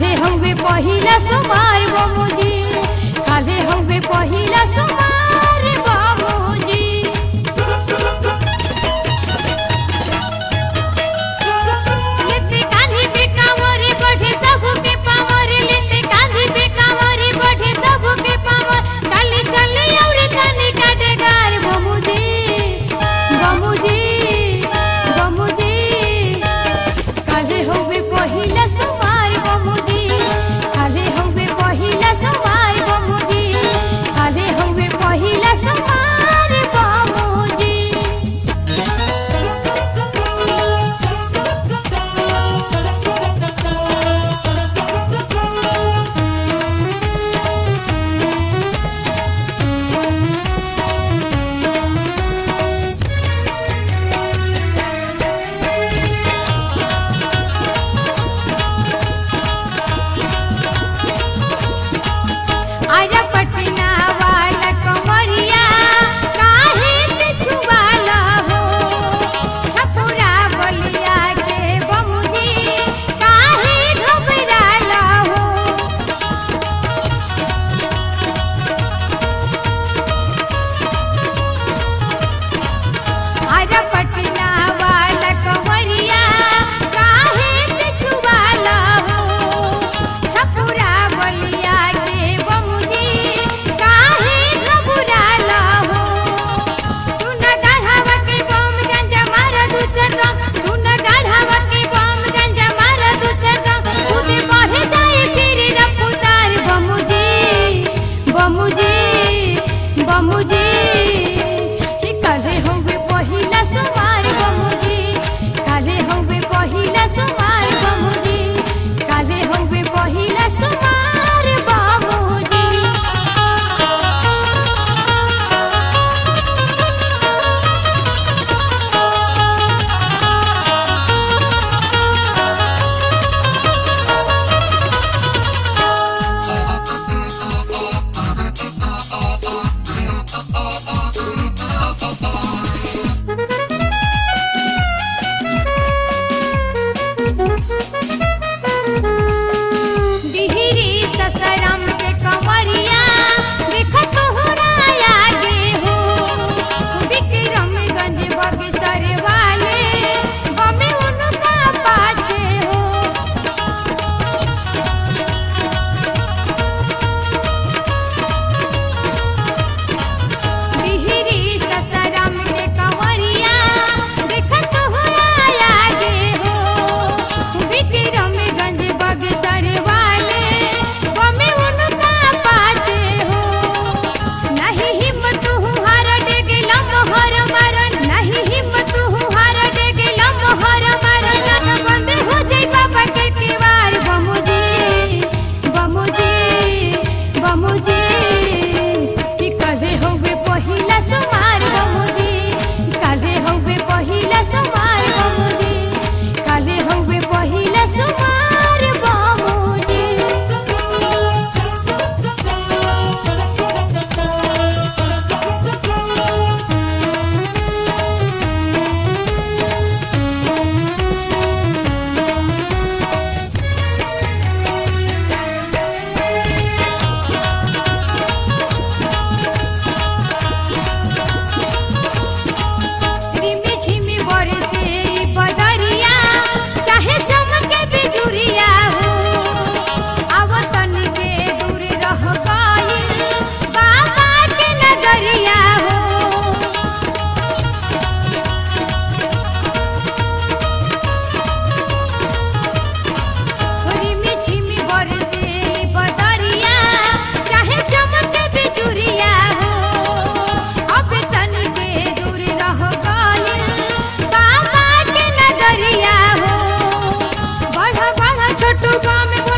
काले हवे पहिला सोमवार बमुजी काले हवे पहिला सोमवार बमुजी लेते कान्ही पे कांवरे बढ़े सबके पावर लेते कान्ही पे कांवरे बढ़े सबके पावर चले चले और तने काटे गार बमुजी बमुजी बमुजी काले होवे पहिला सोमवार बमुजी काले होवे पहिला सोमवार बमुजी काले होवे पहिला सोमवार बमुजी आजा पटना वाला कमरिया काहे पे छुवाला हो छपुरा बलिया के बमुजी काहे घबराला हो आजा पटना वाला कमरिया काहे पे छुवाला हो छपुरा बलिया के बमुजी काहे घबराला हो सुन गाढ़ावा के बम गंजा मार दू चरदम सुन गाढ़ावा के बम गंजा मार दू चरदम खुद बढ़े जाए फिर रफ्तार बमुजी बमुजी बमुजी कि काले होवे पहिला सोमवार बमुजी काले होवे पहिला सोमवार बमुजी काले होवे पहिला सोमवार बमुजी दिहरी ससरम के कंवरिया देख तोहराया गे हो विक्रमगंज बगसर वाले बमे उनका पाछे हो दिहरी ससरम के कंवरिया देख तोहराया गे हो विक्रमगंज बगसर वाले बमे उनका पाछे हो नहीं हिम्मत हार डेगे लम्हर मारन नहीं हिम्मत हार डेगे लम्हर मारन न बंद हो जाई बाबा के दीवार बमुजी बमुजी बमुजी कि काले होवे पहिला सोमवार बमुजी काले होवे पहिला सोमवार बमुजी काले होवे पहिला सोमवार बमुजी रिमी झिमी बरसे ई बदरिया चाहे चमके बिजुरिया हो आवतन के दूर रह गइल बाबा के नगरिया हो रिमी झिमी बरसे ई बदरिया चाहे चमके बिजुरिया हो अब तन के दूर रह गइल बाबा के नगरिया हो बड़ा बड़ा छोटू गाँव में